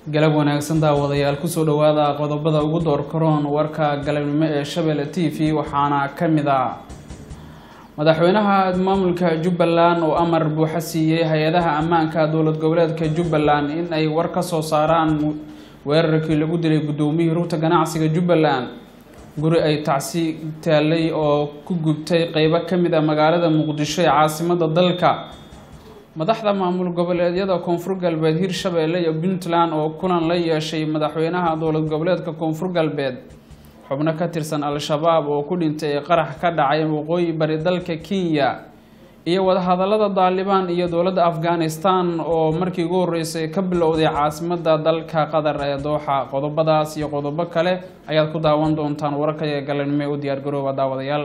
galab wanaagsan daawadayaal kusoo dhawaada qodobada ugu door karoon warka galabnimo ee shabeelle t v waxaana ka mid a madaxweynaha maamulka jubbaland oo amar buuxa siiyey hay-adaha ammaanka dowlad goboleedka jubbaland in ay war ka soo saaraan weerarkii lagu dilay guddoomiyihii rugta ganacsiga jubbaland guri ay tacsi taalay oo ku gubtay qeybo ka mid a magaalada muqdisho ee caasimada dalka madaxda maamul goboleedyada koonfur galbeed hirshabeelle iyo puntland oo kulan la yeeshay madaxweynaha dowlad goboleedka koonfur galbeed xubno ka tirsan al-shabaab oo ku dhintay ee qarax ka dhacay waqooyi bari dalka kenya iyo wadahadalada daalibaan iyo dowladda afghanistan oo markii ugu horeysay ka bilowday caasimada dalka qatar ee dooxa qodobadaas iyo qodobo kale ayaad ku daawan doontaan wararka ee galanimo ee u diyaargarooba daawadayaal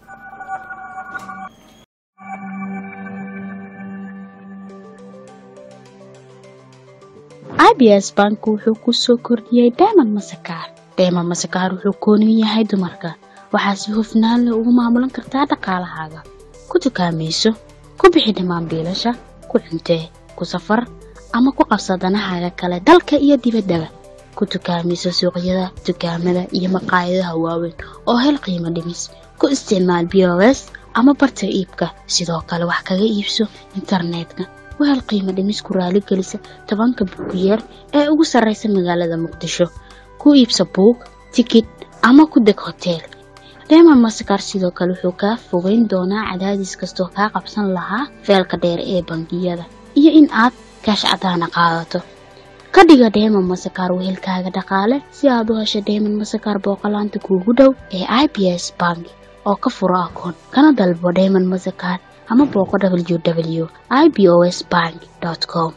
abs bank wuxuu ku soo kordhiyey dayman masakaar dayman masakaar wuxuu kooniyu yahay dumarka waxaa si hufnaan leh ugu maamulan kartaa dhaqaalahaaga ku dukaamayso ku bixi dhammaan biilasha ku cuntee ku safar ama ku qabsa danahaaga kale dalka iyo dibaddaba ku dukaamayso suuqyada dukaamada iyo maqaayadaha waaweyn oo hel qiimo dhimis ku isticmaal b o s ama barta iibka sidoo kale wax kaga iibso internetka wahel qiimo dhimis ku raaligelisa tobanka buugiyeer ee ugu sarraysa magaalada muqdisho ku iibsa buug tikid ama ku deg hoteel reema masakar sidoo kale wuxuu kaa fogeyn doonaa cadaadis kastoo kaa qabsan lahaa feelka dheer ee bangiyada iyo in aad kaash cadaana qaadato ka dhiga dheeman masakar wehelkaaga dhaqaale si aad u hesho dheeman masakar booqolaanta kuugu dhow ee i b s bank oo ka furo akoon kana dalbo dheeman masakar ama booqo w w i b o s bank com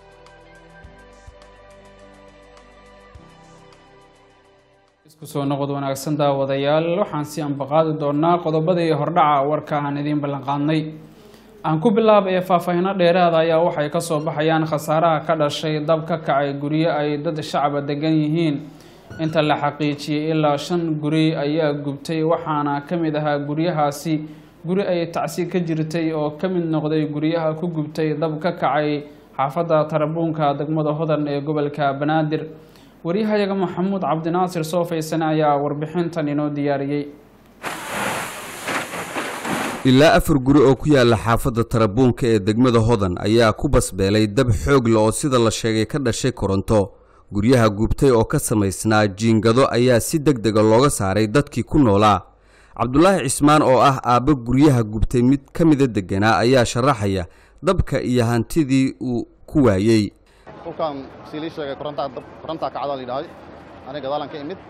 isku soo noqod wanaagsan daawadayaal waxaan si ambaqaadi doonaa qodobadii hordhaca warka aan idiin ballanqaadnay aan ku bilaabaya faahfaahino dheeraada ayaa waxay kasoo baxayaan khasaaraha ka dhashay dab ka kacay guryo ay dad shacaba degan yihiin inta la xaqiijiyey ilaa shan guri ayaa gubtay waxaana ka mid ahaa guryahaasi guri ay tacsi ka jirtay oo ka mid noqday guryaha ku gubtay dab ka kacay xaafadda tarabuunka degmada hodan ee gobolka banaadir waryahayaga maxamuud cabdinaasir soofaysane ayaa warbixintan inoo diyaariyey ilaa afar guri oo ku yaala xaafadda tarabuunka ee degmada hodan ayaa ku basbeelay dab xoog le oo sida la sheegay ka dhashay koronto guryaha gubtay oo ka samaysnaa jiingado ayaa si deg dega looga saaray dadkii ku noolaa cabdulaahi cismaan oo ah aabbo guryaha gubtay mid ka mida deganaa ayaa sharaxaya dabka iyo hantidii uu ku waayey dhulkan sii lii sheegay korontaa kacdaa layidhahay aniga gadaalan ka imid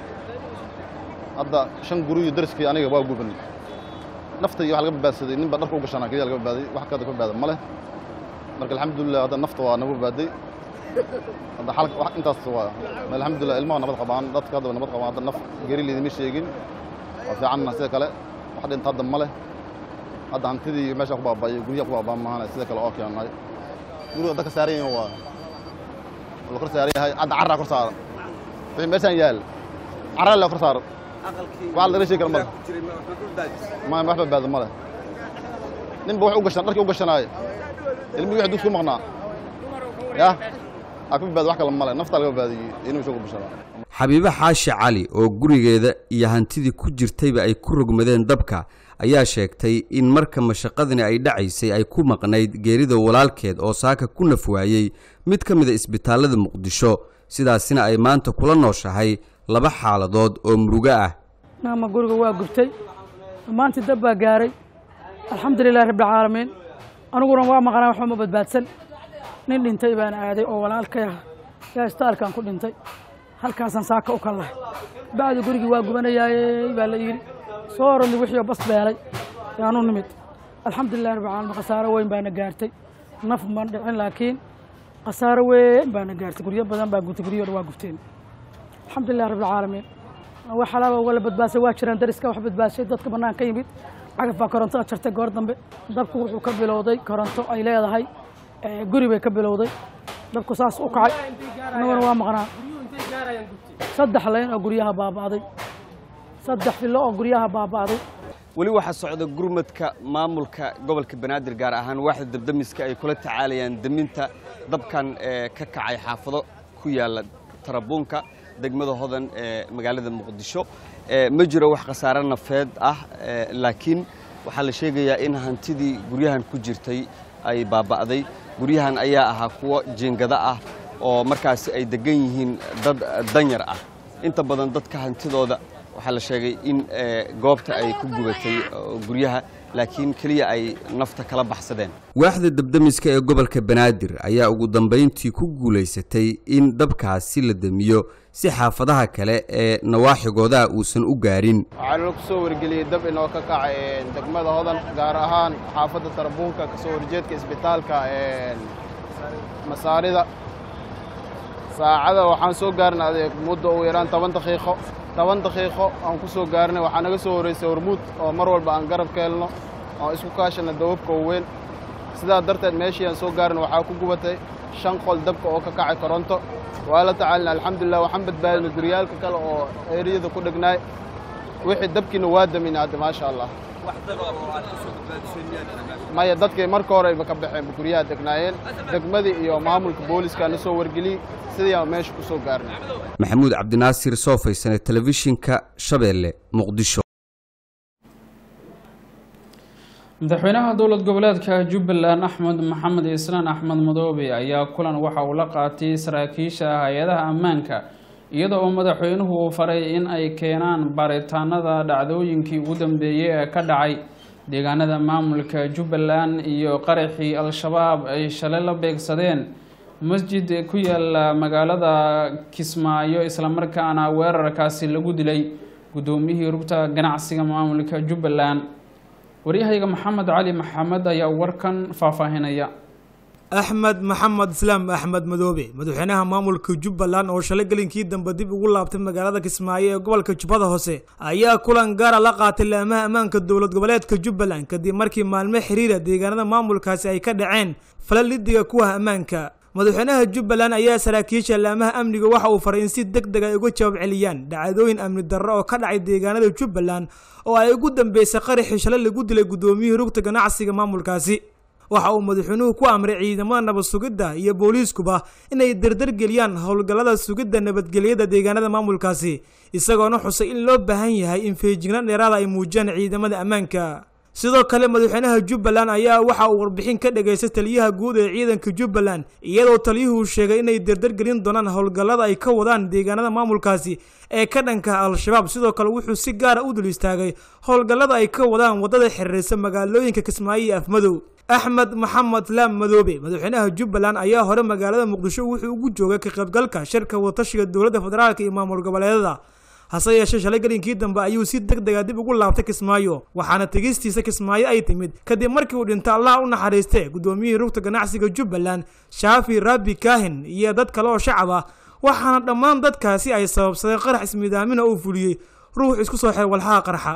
hadda shan guriyo dariskii aniga waa gubanay nafta iyo wax laga badbaadsaday nin baa dharka u gashanaa keliya laga badbaaday wax kada ka badbaada ma leh marka alxamdulilah hadda nafta waa nagu badbaaday hadda xalka wax intaas waa alxamdulilah ilmaha nabad qabaan dadka hadda nabad qabaan hadda naf geri laydima sheegin waa fiicanna sida kale wax dhinta hadda ma leh hadda hantidii meesha ku baaba'ay guryaha ku baaba'an maahane sida kale oo keenay guriga dadka saaran yahin waa la kor saaran yahay hadda carraa kor saaran wixii meeshaan yaal carraa la kor saaran wax laga sheegi kara male ma wax badbaado male ninba wax u gashan dharkii u gashanaaye ilmihii wixii dugsi ku maqnaa yah aa ka badbaado wax kale male naftaa laga badbaadiyey inuu isagu bashanaa xabiibo xaashi cali oo gurigeeda iyo hantidii ku jirtayba ay ku rogmadeen dabka ayaa sheegtay in marka mashaqadani ay dhacaysay ay ku maqnayd geerida walaalkeed oo saaka ku naf waayey mid ka mida isbitaallada muqdisho sidaasina ay maanta kula nooshahay laba xaaladood oo murugo ah naama guriga waa gubtay dhammaantii dab baa gaaray alxamdulilahi rabbilcaalamiin aniguna waa maqnaa waxba ma badbaadsan nin dhintay baan aaday oo walaalkay ah yaa istaalkan ku dhintay halkaasaan saaka u kallahay bacdi gurigii waa gubanayaayey baa la yidhi soo orodni wixii bas beelay yaanu nimid alxamdulilah rabbi caalamiin khasaaro weyn baana gaartay naf ma dhicin laakiin khasaaro weyn baana gaartay guryo badan baa gubtay guryo dhan waa gubteen alxamdulilah rabbi caalamiin wax alaaba wala badbaadsay waa jiraan dariska wax badbaadshay dadka bannaan ka yimid cagaf baa korontada jartay goor dambe dabku wuxuu ka bilowday koronto ay leedahay guri bay ka bilowday dabku saas u kacay annaguna waa maqnaa saddex layn oo guryaha baaba'day saddex fillo oo guryaha baaba'day weli waxaa socda gurmadka maamulka gobolka banaadir gaar ahaan waaxda dabdamiska ay kula tacaalayaan deminta dabkan ee ka kacay xaafado ku yaalla tarabuunka degmada hodan ee magaalada muqdisho ma jiro wax khasaare nafeed ah laakiin waxaa la sheegayaa in hantidii guryahan ku jirtay ay baaba'day guryahan ayaa ahaa kuwo jiingada ah oo markaasi ay degan yihiin dad danyar ah inta badan dadka hantidooda waxaa la sheegay in goobta ay ku gubatay guryaha laakiin keliya ay nafta kala baxsadeen waaxda dabdamiska ee gobolka banaadir ayaa ugu dambayntii ku guulaysatay in dabkaasi la damiyo si xaafadaha kale ee nawaaxigooda uusan u gaarin waxaa nala ku soo wargeliyey dab inoo ka kacay degmada hodan gaar ahaan xaafadda tarabuunka ka soo horjeedka isbitaalka masaarida saacada waxaan soo gaarnay adeeg muddo ugu yaraan toban daqiiqo toban daqiiqo aan ku soo gaarnay waxaa naga soo horraysay hormuud oo mar walba aan garab ka helno oon isku kaashana dawabka weyn sidaa darteed meeshii aan soo gaarnay waxaa ku gubatay shan qol dabka oo ka kacay koronto waa la tacaalina alxamdulilah waxaan badbaadinay guryaalka kale oo eeriyada ku dhegnaay wixii dabkiina waa daminay hadda maasha allah maya dadkii marka hore ayba ka baxeen guryaha degnaayeen degmadii iyo maamulka booliska na soo wargeliyey sidii aan meesha ku soo gaarnay maxamuud cabdinaasir soo faysane telefishinka shabeelle muqdisho madaxweynaha dowlad goboleedka jubbaland axmed maxamed islaan axmed madoobe ayaa kulan waxa uu la qaatay saraakiisha hay-adaha ammaanka iyada oo madaxweynuhu uu faray in ay keenaan baaritaanada dhacdooyinkii ugu dambeeyey ee ka dhacay deegaanada maamulka jubbaland iyo qaraxii al-shabaab ay shalay la beegsadeen masjid ku yaala magaalada kismaayo islamarkaana weerarkaasi lagu dilay guddoomiyihii rugta ganacsiga maamulka jubbaland waryahayga maxamed cali maxamed ayaa warkan faahfaahinaya axmed maxamed islaam axmed madoobe madaxweynaha maamulka jubbaland oo shalay gelinkii dambe dib ugu laabtay magaalada kismaayo ee gobolka jubbada hoose ayaa kulan gaara la qaatay laamaha ammaanka dowlad goboleedka jubbaland kadib markii maalmo xiriira deegaanada maamulkaasi ay ka dhaceen falal lidiga kuwa ammaanka madaxweynaha jubbaland ayaa saraakiisha laamaha amniga waxa uu faray in si deg deg ay uga jawaab celiyaan dhacdooyin amni darro oo ka dhacay deegaanada jubbaland oo ay ugu dambeysay qaraxii shalay lagu dilay guddoomiyihii rugta ganacsiga maamulkaasi waxa uu madaxweynuhu ku amray ciidamada nabad sugidda iyo booliiskuba inay dardargeliyaan howlgallada sugidda nabadgelyada deegaanada maamulkaasi isagoona xusay in loo baahan yahay in feejignaan dheeraada ay muujiyaan ciidamada ammaanka sidoo kale madaxweynaha jubbaland ayaa waxa uu warbixin ka dhageystay taliyaha guud ee ciidanka jubbaland iyadoo taliyuhu sheegay inay dardargelin doonaan howlgallada ay ka wadaan deegaanada maamulkaasi ee ka dhanka al-shabaab sidoo kale wuxuu si gaara u dul istaagay howlgallada ay ka wadaan waddada xiriirsa magaalooyinka kismaayo iyo afmadow axmed maxamed laam madoobe madaxweynaha jubbaland ayaa hore magaalada muqdisho wuxuu ugu joogay ka qaybgalka shirka wadatashiga dowladda federaalk iyo maamul goboleedada hase yeeshee shalay gelinkii dambe ayuu si deg dega dib ugu laabtay kismaayo waxaana tegistiisa kismaayo ay timid kadib markii uu dhinto allah u naxariistay guddoomiyihii rugta ganacsiga jubbaland shaafi rabbi kaahin iyo dad kale oo shacab ah waxaana dhammaan dadkaasi ay sababsadeen qarax ismiidaamina uu fuliyey ruux isku soo xeer walxaha qarxa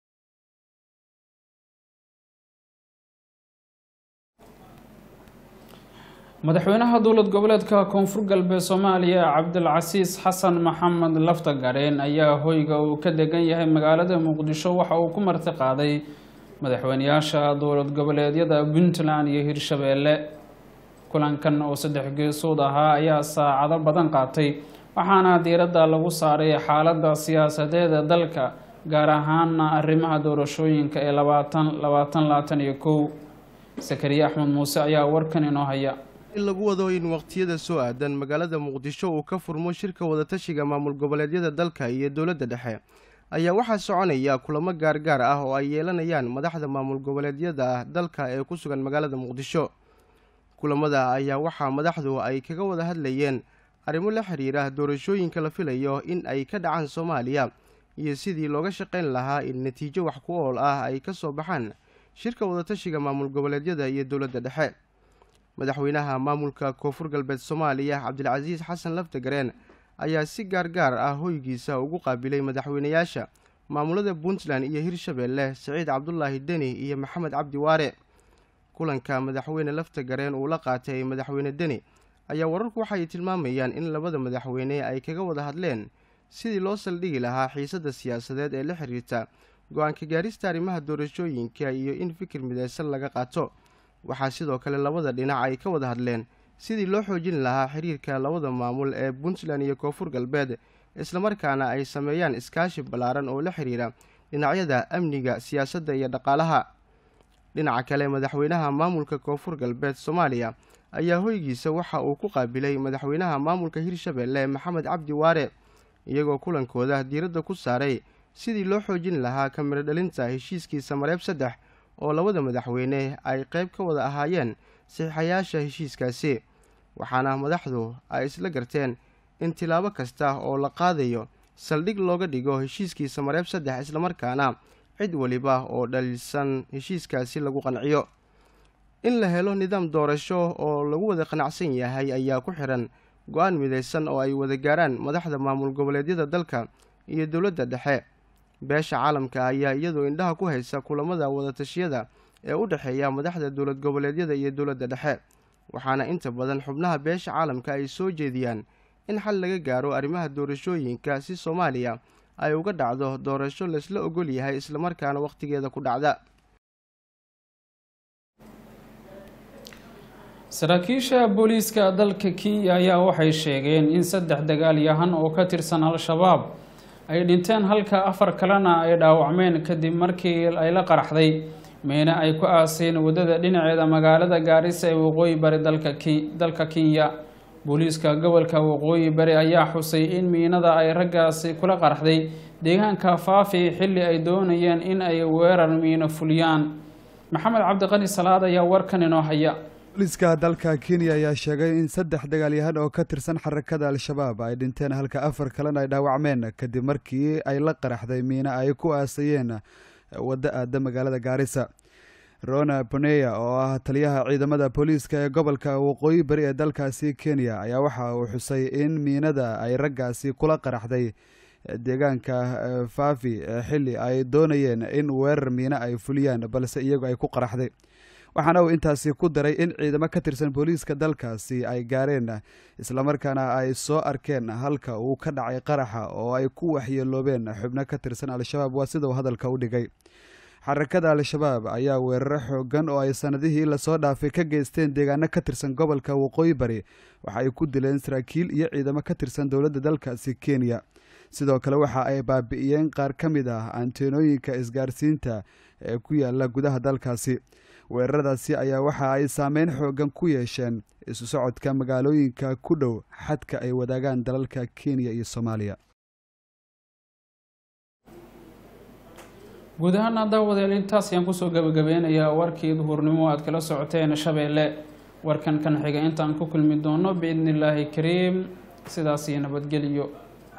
madaxweynaha dowlad goboleedka koonfur galbeed soomaaliya cabdilcasiis xasan maxamed lafta gareen ayaa hoyga uu ka degan yahay magaalada muqdisho waxa uu ku marti qaaday madaxweyneyaasha dowlad goboleedyada puntland iyo hirshabeelle kulankan oo saddex geesood ahaa ayaa saacado badan qaatay waxaana diiradda lagu saaray xaaladda siyaasadeeda dalka gaar ahaana arrimaha doorashooyinka ee labaatan labaatan labaatan iyo kow sakariye axmed muuse ayaa warkan inoo haya in lagu wado in waqtiyada soo aadan magaalada muqdisho uu ka furmo shirka wadatashiga maamul goboleedyada dalka iyo dowladda dhexe ayaa waxaa soconaya kulamo gaargaar ah oo ay yeelanayaan madaxda maamul goboleedyada dalka ee ku sugan magaalada muqdisho kulamada ayaa waxaa madaxdu ay kaga wada hadlayeen arrimo la xiriira doorashooyinka la filayo in ay ka dhacaan soomaaliya iyo sidii looga shaqayn lahaa in natiijo wax ku ool ah ay ka soo baxaan shirka wadatashiga maamul goboleedyada iyo dowladda dhexe madaxweynaha maamulka koonfur galbeed soomaaliya cabdilcasiis xasan laftagareen ayaa si gaargaar ah hoygiisa ugu qaabilay madaxweyneyaasha maamulada puntland iyo hirshabeelle siciid cabdulaahi deni iyo maxamed cabdi waare kulanka madaxweyne laftagareen uu la qaatay madaxweyne deni ayaa wararku waxay tilmaamayaan in labada madaxweyne ay kaga wada hadleen sidii loo saldhigi lahaa xiisadda siyaasadeed ee la xiriirta go-aanka gaarista arrimaha doorashooyinka iyo in fikir mideysan laga qaato waxaa sidoo kale labada dhinac ay ka wada hadleen sidii loo xoojin lahaa xiriirka labada maamul ee puntland iyo koonfur galbeed islamarkaana ay sameeyaan iskaashi ballaaran oo la xiriira dhinacyada amniga siyaasadda iyo dhaqaalaha dhinaca kale madaxweynaha maamulka koonfur galbeed soomaaliya ayaa hoygiisa waxa uu ku qaabilay madaxweynaha maamulka hirshabeelle maxamed cabdi waare iyagoo kulankooda diiradda ku saaray sidii loo xoojin lahaa kamiro dhalinta heshiiskiisa mareeb saddex oo labada madaxweyne ay qayb ka wada ahaayeen saxiixayaasha heshiiskaasi waxaana madaxdu ay isla garteen in tilaabo kasta oo la qaadayo saldhig looga dhigo heshiiskiisa mareeb saddex islamarkaana cid weliba oo dhaliilsan heshiiskaasi lagu qanciyo in la helo nidaam doorasho oo lagu wada qanacsan yahay ayaa ku xiran go-aan midaysan oo ay wada gaaraan madaxda maamul goboleedyada dalka iyo dowladda dhexe beesha caalamka ayaa iyadoo indhaha ku haysa kulamada wadatashyada ee u dhexeeya madaxda dowlad goboleedyada iyo dowladda dhexe waxaana inta badan xubnaha beesha caalamka ay soo jeediyaan in xal laga gaaro arrimaha doorashooyinka si soomaaliya ay uga dhacdo doorasho laysla ogol yahay islamarkaana wakhtigeeda ku dhacda saraakiisha booliiska dalka kenya ayaa waxay sheegeen in saddex dagaalyahan oo ka tirsan al-shabaab ay dhinteen halka afar kalena ay dhaawacmeen kadib markii ay la qaraxday meene ay ku aaseen waddada dhinaceeda magaalada gaarisa ee waqooyi bari dalka kenya booliiska gobolka waqooyi bari ayaa xusay in miinada ay raggaasi kula qaraxday deegaanka faafi xilli ay doonayeen in ay weerar miino fuliyaan maxamed cabdiqani salaad ayaa warkan inoo haya booliiska dalka kenya ayaa sheegay in saddex dagaalyahan oo ka tirsan xarakada al-shabaab ay dhinteen halka afar kalena ay dhaawacmeen kadib markii ay la qaraxday miino ay ku aasayeen waddo aada magaalada gaarisa rona boneya oo ah taliyaha ciidamada booliiska ee gobolka waqooyi bari ee dalkaasi kenya ayaa waxa uu xusay in miinada ay raggaasi kula qaraxday deegaanka faafi xilli ay doonayeen in weerar miino ay fuliyaan balse iyagu ay ku qaraxday waxaana uu intaasi ku daray in ciidamo ka tirsan booliiska dalkaasi ay gaareen islamarkaana ay soo arkeen halka uu ka dhacay qaraxa oo ay ku waxyeeloobeen xubno ka tirsan al-shabaab waa sida uu hadalka u dhigay xarakada al-shabaab ayaa weeraro xoogan oo ay sanadihii lasoo dhaafay ka geysteen deegaano ka tirsan gobolka waqooyi bari waxa ay ku dileen saraakiil iyo ciidamo ka tirsan dowladda dalkaasi kenya sidoo kale waxa ay baabi'iyeen qaar ka mid ah anteenooyinka isgaarsiinta ee ku yaala gudaha dalkaasi weeraradaasi ayaa waxa ay saameyn xoogan ku yeesheen isu socodka magaalooyinka ku dhow xadka ay wadaagaan dalalka kenya iyo soomaaliya guud ahaan daawadayaal intaas ayaan kusoo gabagabeynayaa warkii duhurnimo aad kala socoteen shabeelle warkan kan xiga intaan ku kulmi doono biidni illaahi kariim sidaas iyo nabadgelyo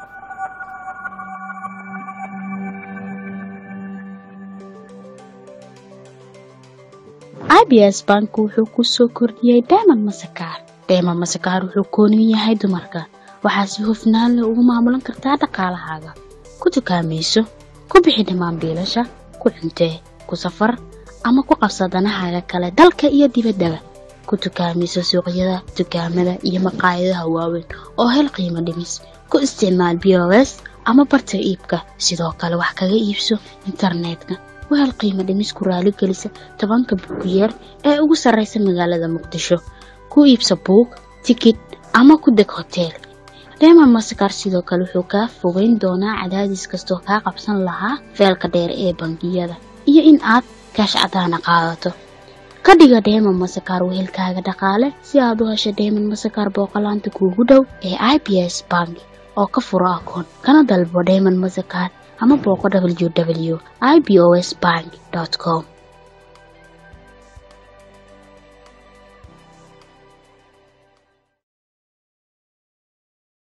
abs bank wuxuu ku soo kordhiyey dayman masakaar dayman masakaar wuxuu kooniyu yahay dumarka waxaa si hufnaan leh ugu maamulan kartaa dhaqaalahaaga ku dukaamayso ku bixi dhammaan biilasha ku cuntee ku safar ama ku qabsa danahaaga kale dalka iyo dibaddaba ku dukaamayso suuqyada dukaamada iyo maqaayadaha waaweyn oo hel qiimo dhimis ku isticmaal b o s ama barta iibka sidoo kale wax kaga iibso internetka wahel qiimo dhimis ku raaligelisa tobanka buugiyeer ee ugu sarraysa magaalada muqdisho ku iibsa buug tikid ama ku deg hoteel reeman masakar sidoo kale wuxuu kaa fogeyn doonaa cadaadis kastoo kaa qabsan lahaa feelka dheer ee bangiyada iyo in aad kaash cadaana qaadato ka dhiga dheeman masakaar wehelkaaga dhaqaale si aad u hesho dheeman masakaar booqolaanta kuugu dhow ee i b s bank oo ka furo akoon kana dalbo dheeman masakaar ama booqo w w i b o s bank com